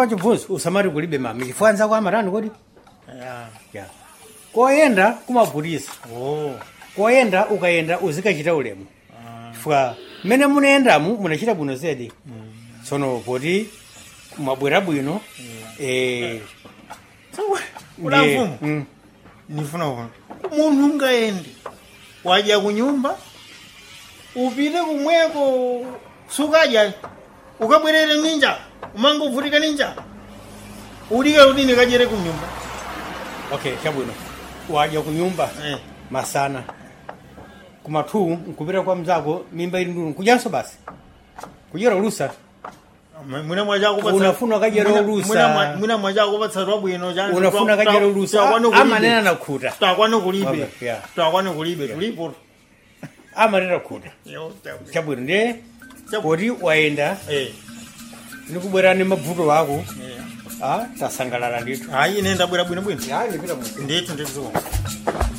pachibvunzo usamati kulibe mami chifukwa anzako amatani kodi ya ya koyenda kumabhutisa oh koyenda ukayenda uzikachita ulemu chifukwa mmene munayendamu munachita bwino zedi tsono poti mwabwera bwino eh, Ula ndiye- mfumu mm. nifuna kuona munthu ungaende waja kunyumba upite kumweko sukadya ukabwerere ninja umanga uvutika ninja ulike udini kajere kunyumba okay chabwino waja kunyumba eh. masana kumathu nkupita kwa mzako mimba ili ndunu kujanso basi kujera ulusa mwina mwachakupatsa Unafuna kajera ulusa. mwina mwachakupatsa twabwino chani unafuna kajera ulusa amanena nakhuta twakwane kulibe Okay, yeah. twakwane kulibe tulipo amanena khuta Yo, chabwino ndiye Chabu- poti wayenda eh, nikubwera ni mavuto ako eh. ah, tasangalala ndithu hayi ine ndabwera bwinobwino yani pita mu ndithu ndithu